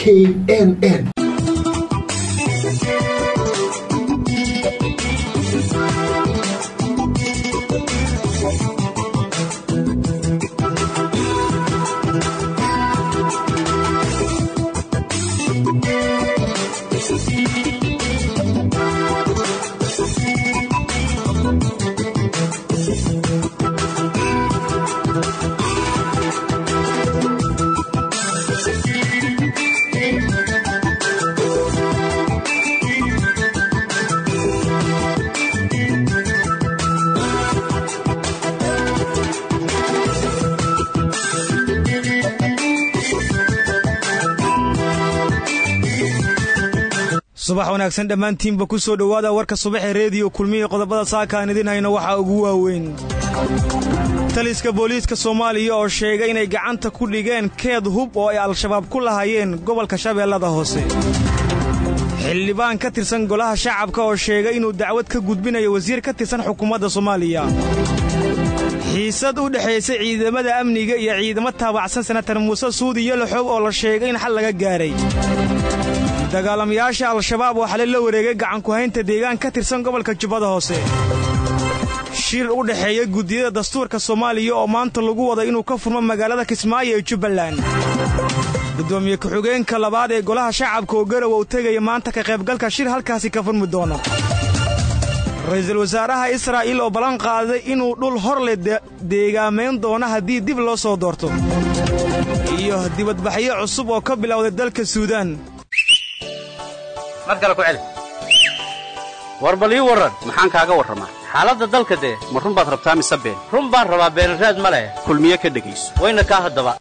k n n subax wanaagsan dhammaantiinba ku soo dhowaada warka subaxee reediyo kulmihii qodobada saaka aan idin hayno waxaa ugu waaweyn taliska booliiska soomaaliya oo sheegay inay gacanta ku dhigeen keed hub oo ay al-shabaab ku lahaayeen gobolka shabeellada hoose xildhibaan ka tirsan golaha shacabka oo sheegay inuu dacwad ka gudbinayo wasiir ka tirsan xukuumadda soomaaliya xiisad u dhexaysa ciidamada amniga iyo ciidamo taabacsan senatar muuse suudi yoloxow oo la sheegay in xal laga gaaray dagaalamayaasha al-shabaab oo xale la wareegay gacankuhaynta deegaan ka tirsan gobolka jubbada hoose shir u dhexeeya guddiyada dastuurka soomaaliya oo maanta lagu wada inuu ka furmo magaalada kismaayo ee jubbaland gudoomiye ku-xigeenka labaad ee golaha shacabka oo garow uu tegaya maanta ka qaybgalka shir halkaasi ka furmi doono ra'iisul wasaaraha israa'iil oo ballan qaaday inuu dhul hor le deegaamayn doono haddii dib loo soo doorto iyo dibadbaxyo cusub oo ka bilowday dalka suudaan mar kale ku celi war bal ii warran maxaan kaaga warramaa xaaladda dalka dee ma run baad rabtaa mise been run baan rabaa beenraad ma leh kulmiye ka dhegayso wayna kaa haddaba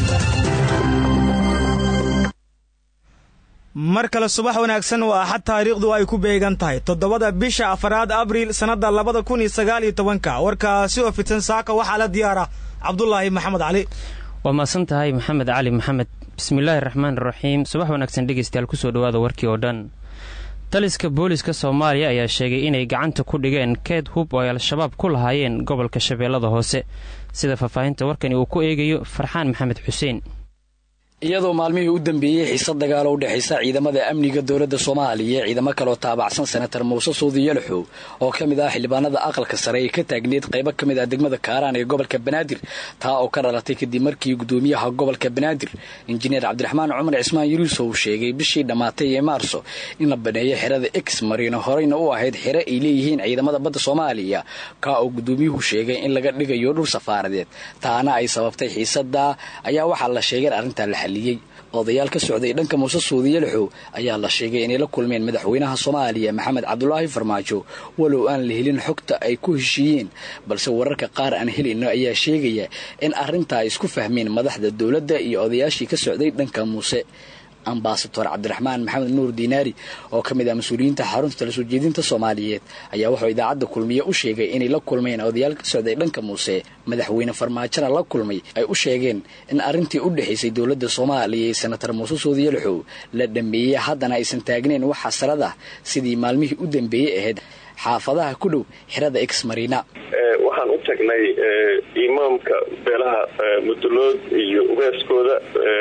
mar kale subax wanaagsan waa axad taariikhdu ay ku beegan tahay toddobada bisha afaraad abriil sannadda labada kun iyo sagaal iyo tobanka warkaasi oo fidsan saaka waxaa la diyaara cabdulaahi maxamed cali waa mahadsan tahay maxamed cali maxamed bismillaahi raxmaan raxiim subax wanaagsan dhegeystayaal kusoo dhowaada warkii oo dhan taliska booliska soomaaliya ayaa sheegay inay gacanta ku dhigeen keed hub oo ay al-shabaab ku lahaayeen gobolka shabeellada hoose sida faahfaahinta warkani uu ku eegayo farxaan maxamed xuseen iyadoo maalmihii u dambeeyey xiisad dagaalo u dhexaysa ciidamada amniga dowladda soomaaliya ciidamo kaloo taabacsan senatar muuse suudi yalaxow oo ka mid ah xildhibaanada aqalka sare ee ka taagneed qaybo ka mid ah degmada kaaraan ee gobolka banaadir taa oo ka dhalatay kadib markii gudoomiyaha gobolka banaadir injineer cabdiraxmaan cumar cismaan yuruusow sheegay bishii dhammaatay ee maarso in la baneeyo xerada ex marino horeyna u ahayd xere ay leeyihiin ciidamada badda soomaaliya kaa oo gudoomiyuhu sheegay in laga dhigayo dhul safaaradeed taana ay sababtay xiisada ayaa waxaa la sheegay arrintaa la odayaal ka socday dhanka muuse suudi yalaxow ayaa la sheegay inay la kulmeen madaxweynaha soomaaliya maxamed cabdulaahi farmaajo walow aan la helin xogta ay ku heshiiyeen balse wararka qaar aan helayno ayaa sheegaya in arrintaa ay isku fahmeen madaxda dowladda iyo odayaashii ka socday dhanka muuse ambasador cabdiraxmaan maxamed nuur diinaari oo ka mid ah mas-uuliyiinta xarunta tala soo jeedinta soomaaliyeed ayaa wuxuu idaacadda kulmiye u sheegay inay la kulmeen odayaal ka socday dhanka muuse madaxweyne farmaajona la kulmay ay u sheegeen in arrintii u dhexaysay dowladda soomaaliya iyo senatar muuse suudiyalaxow la dhameeyey haddana aysan taagnayn wax xasrad ah sidii maalmihii u dambeeyey ahayd xaafadaha ku dhow xerada ex marina waxaan u tagnay imaamka beelaha mudulood iyo ugaaskooda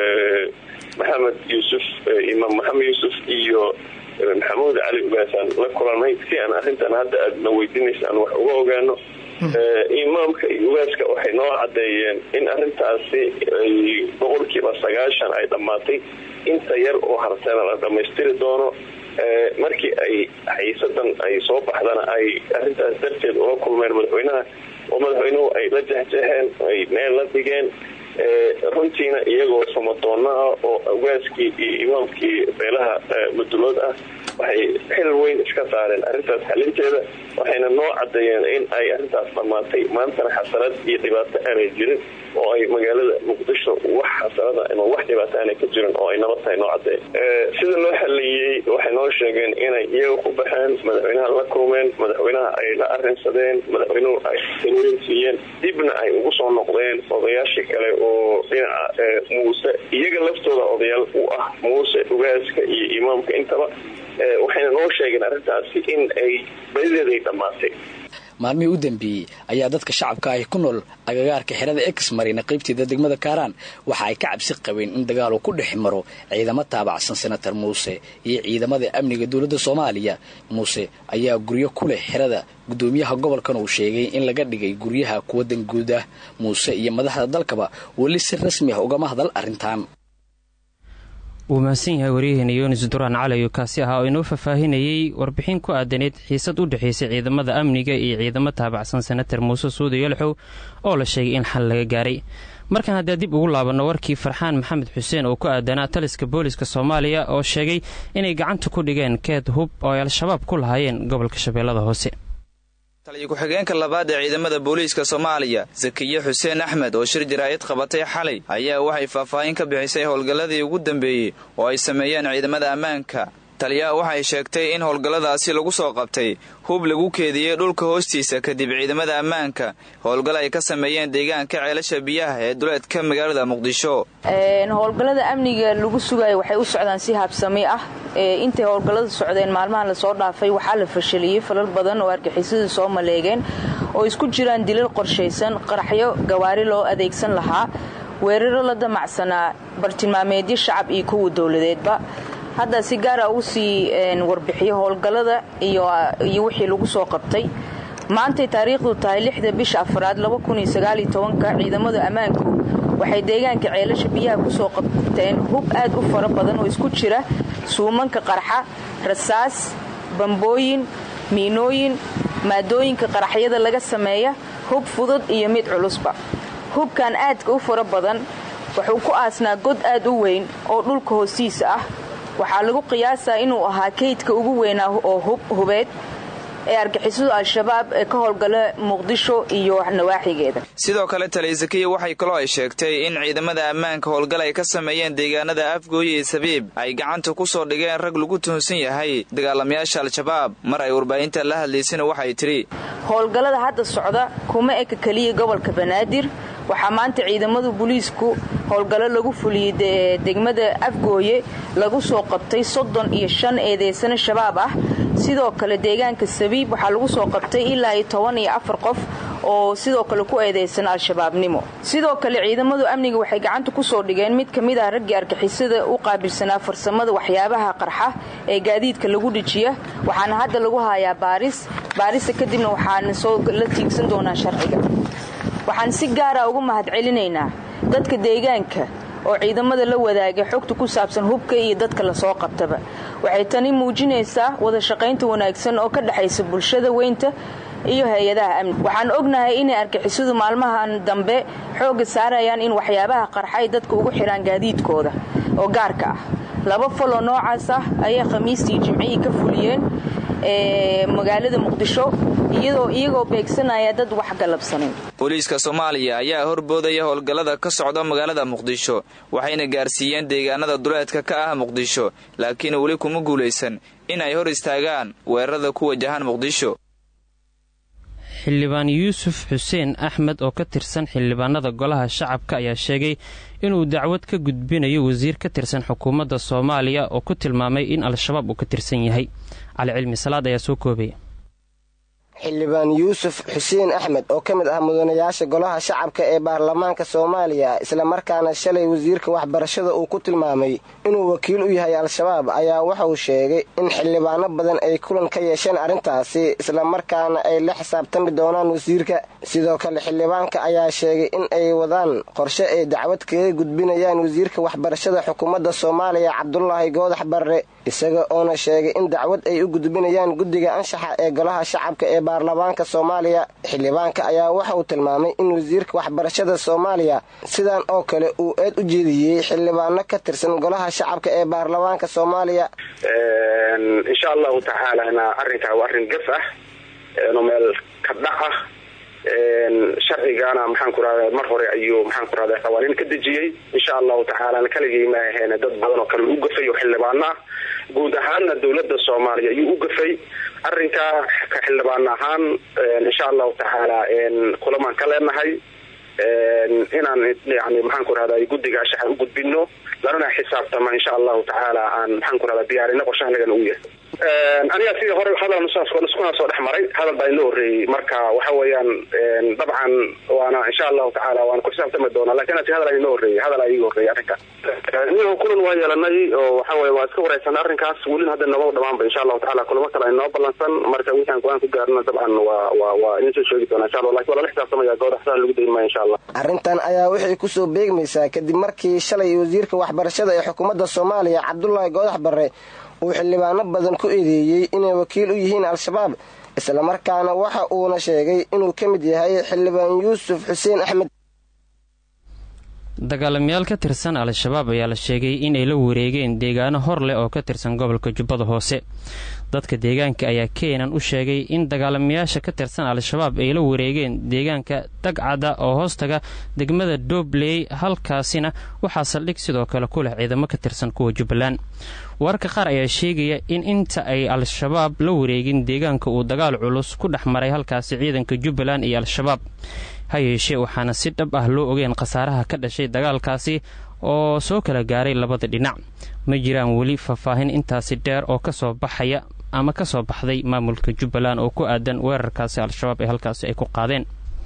maxamed yuusuf imaam maxamed yuusuf iyo maxamuud cali ugaasaan la kulanay si aan arrintan hadda aadna weydiinaysa aan wax uga ogaano imaamka iyo ugaaska waxay noo cadeeyeen in arrintaasi ay boqolkiiba sagaashan ay dhammaatay inta yar oo hartana la dhammaystiri doono markii ay xiisadan ay soo baxdana ay arrintaas darteed ula kulmeen madaxweynaha oo madaxweynuhu ay la jexjeexeen ay meel la dhigeen runtiina iyagoo samadoona ah oo ugaaskii iyo imaamkii beelaha mudulood ah waxay xil weyn iska saareen arrintaas xalinteeda waxayna noo cadeeyeen in ay arrintaas dhammaatay maantana xasanad iyo dhibaato aanay jirin oo ay magaalada muqdisho wax xasanada ama wax dhibaato aanay ka jirin oo ay nabad tahay noo cadeeyen sida loo xaliyey waxay noo sheegeen inay iyaga ku baxeen madaxweynaha la kulmeen madaxweynaha ay la arinsadeen madaxweynuhu ay talooyin siiyeen dibna ay ugu soo noqdeen odayaashii kale oo dhinaca muuse iyaga laftooda odayaal u ah muuse ugaaska iyo imaamka intaba waxayna noo sheegeen arrintaasi in ay badideed ay dhammaatay maalmihii u dambeeyey ayaa dadka shacabka ahi ku nool agagaarka xerada ex marina qaybteeda degmada kaaraan waxa ay ka cabsi qabeen in dagaal uu ku dhex maro ciidamo taabacsan senatar muuse iyo ciidamada amniga dowladda soomaaliya muuse ayaa guryo ku leh xerada gudoomiyaha gobolkan uu sheegay in laga dhigay guryaha kuwa danguud ah muuse iyo madaxda dalkaba weli si rasmi ah ugama hadal arrintan wuu mahadsan yahay waryaheena yunis duraan calayo kaasi ahaa oo inoo faahfaahinayey warbixin ku aadaneyd xiisad u dhexaysay ciidamada amniga iyo ciidamo taabacsan senatar muuse suudi yalxow oo la sheegay in xal laga gaaray markan haddii dib ugu laabanno warkii farxaan maxamed xuseen oo ku aadanaa taliska booliska soomaaliya oo sheegay inay gacanta ku dhigeen keed hub oo ay al-shabaab ku lahaayeen gobolka shabeellada hoose taliyo ku-xigeenka labaad ee ciidamada booliiska soomaaliya sakiye xuseen axmed oo shir jaraa'id qabatay xalay ayaa waxay faahfaahin ka bixisay howlgalladii ugu dambeeyey oo ay sameeyeen ciidamada ammaanka taliyaha waxay sheegtay in howlgalladaasi lagu soo qabtay hub lagu keediyey dhulka hoostiisa kadib ciidamada ammaanka howlgal ay ka sameeyeen deegaanka ceelasha biyaha ee duleedka magaalada muqdisho howlgallada amniga lagu sugayo waxay u socdaan si habsami ah intay howlgallada socdeen maalmahan lasoo dhaafay waxaa la fashaliyey falal badan oo argixisada soo maleegeen oo isku jiraan dilal qorshaysan qaraxyo gawaari loo adeegsan lahaa weeraro la damacsanaa bartilmaameedyo shacab iyo kuwa dowladeedba hadda si gaara ugu sii warbixiyo howlgallada iyo wixii lagu soo qabtay maantay taariikhdu tahay lixda bisha afraad ciidamada ammaanku waxay deegaanka ceelasha biyaha kusoo qabteen hub aad u fara badan oo isku jira suumanka qarxa rasaas bambooyin miinooyin maadooyinka qaraxyada laga sameeya hub fudud iyo mid culusba hubkan aadka u fara badan wuxuu ku aasnaa god aad u weyn oo dhulka hoostiisa ah waxaa lagu qiyaasaa inuu ahaa kaydka ugu weynaa oo hubeed ee argixisadu al-shabaab ee ka howlgala muqdisho iyo nawaaxigeeda sidoo kale taliya sakiya waxay kaloo ay sheegtay in ciidamada ammaanka howlgal ay ka sameeyeen deegaanada afgooye iyo sabiib ay gacanta ku soo dhigeen rag lagu tuhunsan yahay dagaalamayaasha al-shabaab mar ay warbaahinta la hadlaysana waxay tidhi howlgallada hadda socda kuma eka keliya gobolka banaadir waxaa maanta ciidamada booliisku howlgallo lagu fuliyey degmada afgooye lagu soo qabtay soddon iyo shan eedeysano shabaab ah sidoo kale deegaanka sabiib waxaa lagu soo qabtay ilaa iyo toban iyo afar qof oo sidoo kale ku eedeysan al-shabaabnimo sidoo kale ciidamadu amniga waxay gacanta kusoo dhigeen mid ka mid ah raggii argixisada u qaabilsanaa farsamada waxyaabaha qarxa ee gaadiidka lagu dhijiya waxaana hadda lagu hayaa baaris baarista kadibna waxaana soo la tiigsan doonaa sharciga waxaan si gaara ugu mahadcelinaynaa dadka deegaanka oo ciidamada la wadaagay xogta ku saabsan hubka iyo dadka lasoo qabtaba waxay tani muujinaysaa wada shaqaynta wanaagsan oo ka dhexaysa bulshada weynta iyo hay-adaha amni waxaan ognahay inay argixisadu maalmahan dambe xoogga saarayaan in waxyaabaha qarxay dadka ugu xidhaan gaadiidkooda oo gaarka ah laba faloo noocaas ah ayay khamiistii jimcihii ka fuliyeen magaalada muqdisho iyadoo iyagoo beegsanaya dad wax galabsanin booliiska soomaaliya ayaa horboodaya howlgallada ka socda magaalada muqdisho waxayna gaarsiiyeen deegaanada duleedka ka ah muqdisho laakiin weli kuma guulaysan in ay hor istaagaan weerarada ku wajahan muqdisho xildhibaan yuusuf xuseen axmed oo ka tirsan xildhibaanada golaha shacabka ayaa sheegay inuu dacwad ka gudbinayo wasiir ka tirsan xukuumadda soomaaliya oo ku tilmaamay in al-shabaab uu ka tirsan yahay cali cilmi salaad ayaa soo koobaya xildhibaan yuusuf xuseen axmed oo ka mid ah mudanayaasha golaha shacabka ee baarlamaanka soomaaliya islamarkaana shalay wasiirka waxbarashada uu ku tilmaamay inuu wakiil u yahay al-shabaab ayaa wuxuu sheegay in xildhibaano badan ay kulan ka yeesheen arrintaasi islamarkaana ay la xisaabtami doonaan wasiirka sidoo kale xildhibaanka ayaa sheegay in ay wadaan qorshe ay dacwad kaga gudbinayaan wasiirka waxbarashada xukuumadda soomaaliya cabdulaahi goodax barre isaga oona sheegay in dacwad ay u gudbinayaan guddiga anshaxa ee golaha shacabka ee baarlamaanka soomaaliya xildhibaanka ayaa waxa uu tilmaamay in wasiirka waxbarashada soomaaliya sidan oo kale uu eed u jeediyey xildhibaano ka tirsan golaha shacabka ee baarlamaanka soomaaliya insha allahu tacaalana arrinkaa waa arrin gaf ah no meel ka dhac ah sharcigana maxaan ku rahda mar hore ayuu maxaan ku rahda qawaaniin ka dejiyey insha allahu tacaalana kaligii ma aheen dad badan oo kale u gafay oo xildhibaano ah guud ahaanna dowladda soomaaliya ayuu u gafay arrinkaa ka xildhibaan ahaan insha allahu tacaala kulamaan ka leenahay inaan yani maxaan ku rahda guddiga ashaxa u gudbino lanana xisaabtama insha allahu tacaala aan maxaan ku rahda diyaarino qorshahanagana u yahay aniga sidii hore hadal iskuna soo dhex maray hadal baa inoo horreeyey marka waxa weeyaan dabcan waana insha allahu tacaala waana ku xisaabtami doonaa lakin asi hadal inoo horreeyey hadal iga horreeyey arrinkaas niho kulan waa yeelanay oo waxa weye waa iska wareysanay arrinkaas welina hadda nabada dhamaanba insha allahu tacala kulamo kale inoo ballansan marka wixaan go-aan ku gaarna dabcan waa waa waa idin soo sheegi doona insha allah lakin waa lala xisaabtamaya gooda xsaan lagu dayin maya insha allah arrintan ayaa waxay kusoo beegmaysaa kadib markii shalay wasiirka waxbarashada ee xukuumadda soomaaliya cabdulaahi goodax barre uu xildhibaano badan ku eedeeyey inay wakiil u yihiin al-shabaab islamarkaana waxa uuna sheegay inuu ka mid yahay xildhibaan yuusuf xuseen axmed dagaalamayaal ka tirsan al-shabaab ayaa la sheegay inay la wareegeen deegaano hor leh oo ka tirsan gobolka jubbada hoose dadka deegaanka ayaa keenan u sheegay in dagaalamayaasha ka tirsan al-shabaab ay la wareegeen deegaanka dagcada oo hoostaga degmada dobley halkaasina waxaa saldhig sidoo kale ku leh ciidamo ka tirsan kuwa jubbaland wararka qaar ayaa sheegaya in inta ay al-shabaab la wareegin deegaanka uu dagaal culus ku dhex maray halkaasi ciidanka jubbaland iyo al-shabaab ha yeeshee waxaana si dhab ah loo ogeen khasaaraha ka dhashay dagaalkaasi oo soo kala gaaray labada dhinac ma jiraan weli faahfaahin intaasi dheer oo kasoo baxaya ama ka soo baxday maamulka jubbaland oo ku aadan weerarkaasi al-shabaab ee halkaasi ay ku qaadeen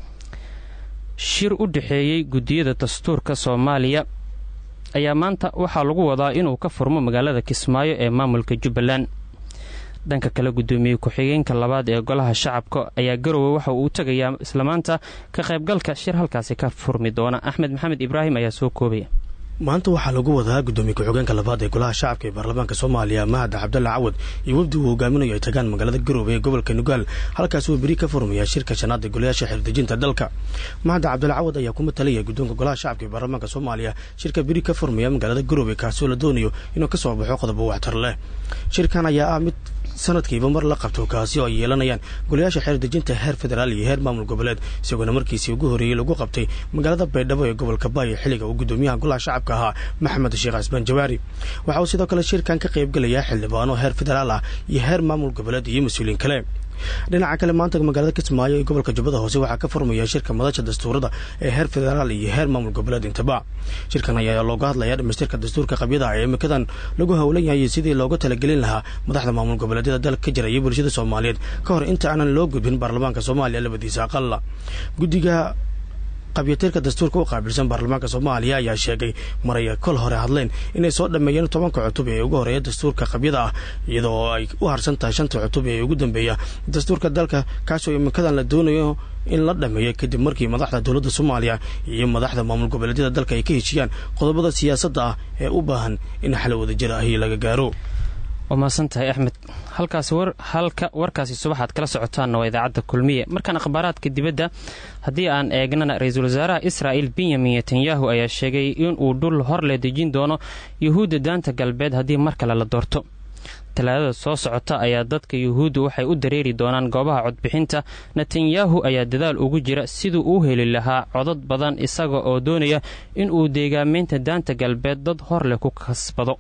shir u dhexeeyey guddiyada dastuurka soomaaliya ayaa maanta waxaa lagu wadaa inuu ka furmo magaalada kismaayo ee maamulka jubbaland dhanka kale guddoomiye ku-xigeenka labaad ee golaha shacabka ayaa garowe waxa uu tagayaa islamaanta ka qaybgalka shir halkaasi ka furmi doona axmed maxamed ibraahim ayaa soo koobaya maanta waxaa lagu wadaa guddoomiye ku-xigeenka labaad ee golaha shacabka ee baarlamaanka soomaaliya mahad cabdalla cawad iyo wafdi uu hogaaminayo ay tagaan magaalada garoobe ee gobolka nugaal halkaas uu beri ka furmaya shirka shanaad ee golayaasha xildejinta dalka mahad cabdalla cawad ayaa ku matalaya guddoonka golaha shacabka ee baarlamaanka soomaaliya shirka beri ka furmaya magaalada garoobe kaasoo la doonayo inuu ka soo baxo qodobo waxtar leh shirkan ayaa ah mid sanadkiiba mar la qabto kaasi oo ay yeelanayaan golayaasha xeerdejinta heer federaal iyo heer maamul goboleed isagoona markiisii ugu horreeyey lagu qabtay magaalada baydhabo ee gobolka baayo xilliga uu guddoomiyaha golaha shacabka ahaa maxamed sheekh casbaan jawaari waxa uu sidoo kale shirkan ka qaybgelayaa xildhibaano heer federaal ah iyo heer maamul goboleed iyo mas-uuliyiin kale dhinaca kale maanta magaalada kismaayo ee gobolka jubbada hoose waxaa ka furmaya shirka madasha dastuurada ee heer federaal iyo heer maamul goboleed intaba shirkan ayaa looga hadlayaa dhamaystirka dastuurka qabyada ee imikadan lagu howlan yahay sidii looga talagelin lahaa madaxda maamul goboleedyada dalka ka jira iyo bulshada soomaaliyeed ka hor inta aanan loo gudbin baarlamaanka soomaaliya labadiisa aqalla guddiga qabyatirka dastuurka u qaabilsan baarlamaanka soomaaliya ayaa sheegay maray kol hore hadleen inay soo dhammeeyeen tobanka cutub ee ugu horeeya dastuurka qabyada ah iyadoo ay u harsan tahay shanta cutub ee ugu dambeeya dastuurka dalka kaasoo imikadan la doonayo in la dhammeeyo kadib markii madaxda dowladda soomaaliya iyo madaxda maamul goboleedyada dalka ay ka heshiyaan qodobada siyaasadda ah ee u baahan in xal wadajir ahi laga gaaro waa mahadsantahay axmed halkaasi halka warkaasi subaxaad kala socotaanna waa idaacadda kulmiye markaan akhbaaraadka dibadda haddii aan eegnana ra-iisul wasaaraha israa'il benyamin netanyahu ayaa sheegay inuu dhul hor le dejin doono yuhuudda daanta galbeed haddii mar kale la doorto talaadada soo socota ayaa dadka yuhuuddu waxay u dareeri doonaan goobaha codbixinta netanyahu ayaa dadaal ugu jira siduu u heli lahaa codad badan isaga oo doonaya inuu deegaamaynta daanta galbeed dad hor leh ku kasbado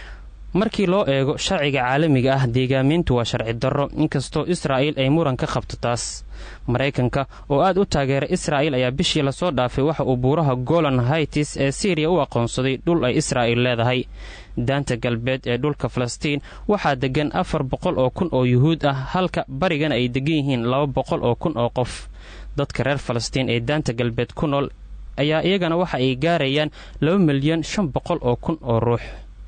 markii loo eego sharciga caalamiga ah deegaamayntu waa sharci darro inkastoo israa'il ay muran ka qabto taas maraykanka oo aad u taageeray israa'il ayaa bishii lasoo dhaafay waxa uu buuraha golan haitis ee siiriya u aqoonsaday dhul ay israa'il leedahay daanta galbeed ee dhulka falastiin waxaa deggan afar boqol oo kun oo yuhuud ah halka barigana ay degan yihiin laba boqol oo kun oo qof dadka reer falastiin ee daanta galbeed ku nool ayaa iyagana waxa ay gaarayaan laba milyan shan boqol oo kun oo ruux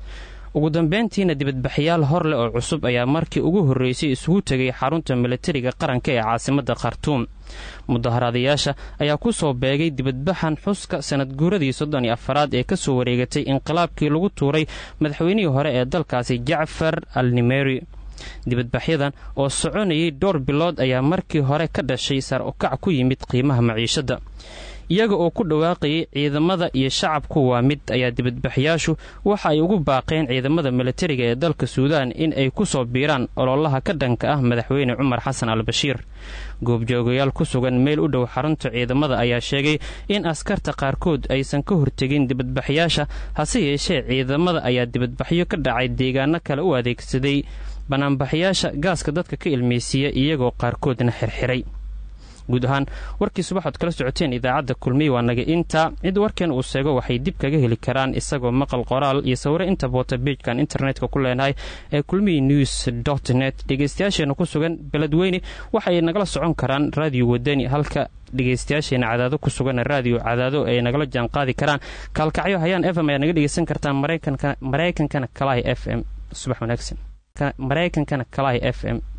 ugu dambeyntiina dibadbaxyaal hor leh oo cusub ayaa markii ugu horreysay isugu tegay xarunta milatariga qaranka ee caasimadda khartuum mudaharaadayaasha ayaa ku soo beegay dibadbaxan xuska sanad guuradii soddon iyo afaraad ee ka soo wareegatay inqilaabkii lagu tuuray madaxweynihii hore ee dalkaasi jacfar al nimeri dibadbaxyadan oo soconayay dhowr bilood ayaa markii hore ka dhashay sar ukac ku yimid qiimaha maciishadda iyaga oo ku dhawaaqayay ciidamada iyo shacabku waa mid ayaa dibadbaxyaashu waxa ay ugu baaqeen ciidamada milatariga ee dalka suudaan in ay ku soo biiraan ololaha ka dhanka ah madaxweyne cumar xasan al bashiir goobjoogayaal ku sugan meel u dhow xarunta ciidamada ayaa sheegay in askarta qaarkood aysan ka hortegin dibadbaxyaasha hase yeeshee ciidamada ayaa dibadbaxyo ka dhacay deegaano kale u adeegsaday banaanbaxyaasha gaaska dadka ka ilmaysiiya iyagoo qaarkoodna xirxiray guud ahaan warkii subaxood kala socoteen idaacadda kulmiye waa naga inta cid warkeen uu sheego waxay dib kaga heli karaan isagoo maqal qoraal iyo sawiro inta boota beijkan internetka ku leenahay ee kulmiye news dot net dhegeystayaasheena ku sugan beledweyne waxay nagala socon karaan raadiyo wadani halka dhegeystayaasheena cadaado ku sugan raadiyo cadaado ay nagala jaan qaadi karaan kaalkacyo hayaan f m ayaa naga dhegeysan kartaan maraykankana kalahi f m subax wanaagsan maraykankana kalahi f m